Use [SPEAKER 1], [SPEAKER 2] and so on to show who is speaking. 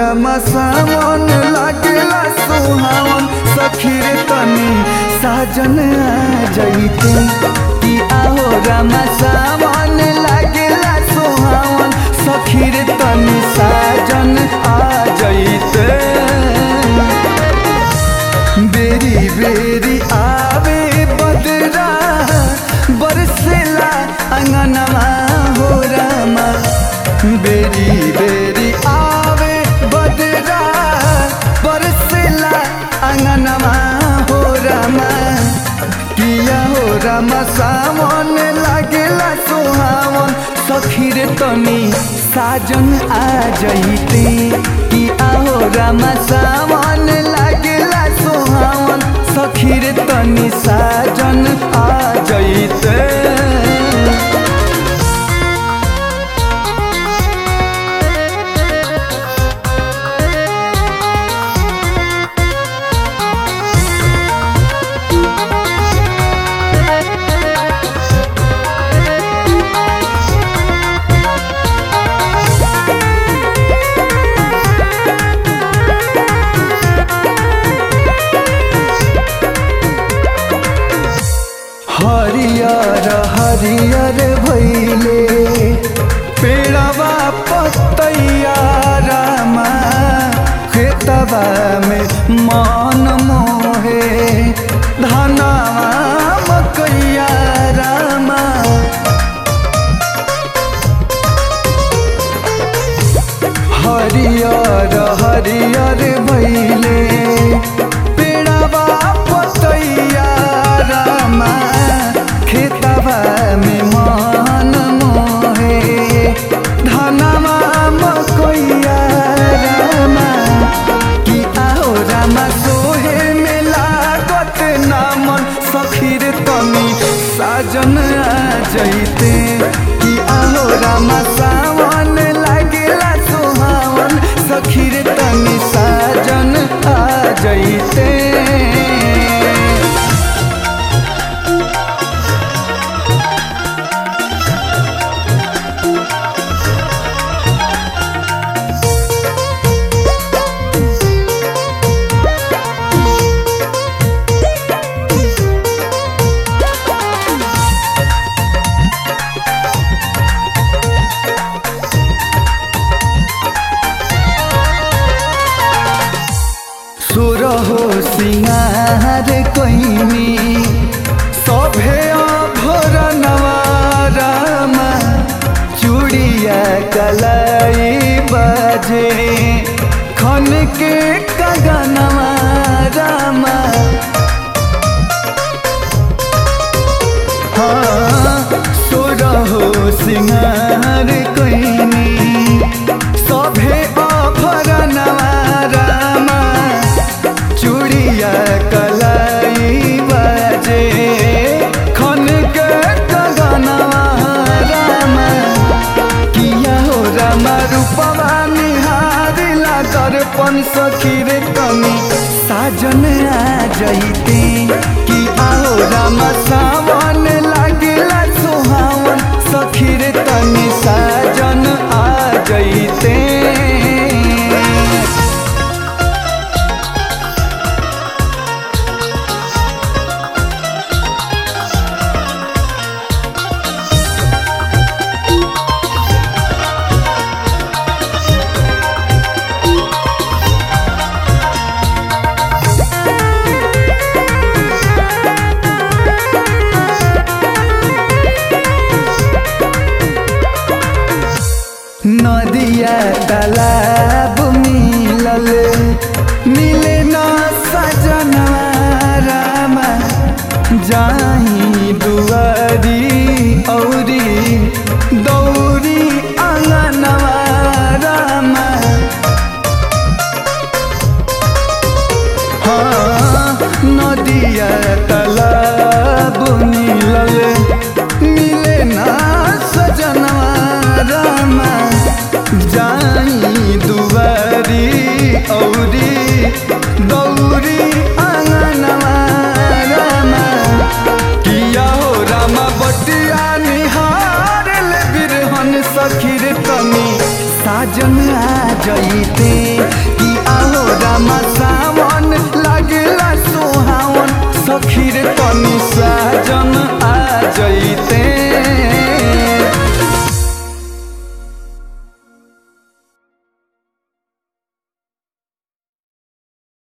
[SPEAKER 1] रामा सावन लागेला सुहावन सखी रे तनी साजन आ जइते कि आहो रामा सावन लागेला सुहावन सखी रे तनी साजन आ जइते बेरी बेरी आवे बदरा बरसेला अंगनमा हो रामा बेरी बेरी आवे बदरा बरसेला अंगनमा हो रामा किया हो रामा सावन लागेला सुहावन सखी रे तनी साजन आ जइते कि आहो रामा सावन लागेला सुहावन सखी रे तनी साजन आ जइते हरियर हरियर भैले पेड़वा पतैया रामा खेतवा में मन मोहे धनवा मकैया रामा हरियर हरियर भैले पेड़वा पतैया रामा खेतवा में मन मोहे धनवा मकैया रामा कि आओ रामा सोहे में लागत नामन सखीर तनी साजन आ जइते कि आओ रामा सावन लागेला सुहावन सखीर तनी साजन आ जइते सुरहो सिंगार कैनी सभे भोर नवारामा चूड़िया कलाई बजे खन के कगनवा रामा हाँ सुरहो सिंगार कैनी सभे अभरनवा रामा चूड़िया कलाई बजे खन के गगनवा रामा किया हो रामा रूपवा निहारिला दर्पण सखी रे कमी साजन आ जइते कि आओ रामा सावन लागेला सुहावन सखी रे तनी साजन आ जइते नदिया तालाब मिलल मिले न सजनवा रामा जाई दुआरी औरी दौरी आंगनवा रामा हाँ नदिया तालाब मिलल मिले ना सजनवा रामा जाई दुआरी औरी दौरी आंगनवा रामा किया हो रामा बटिया निहार ले बिरहन सखीर तनी साजन आ जइते रामा सावन लागेला सुहावन सखीर तनी साजन आ जइते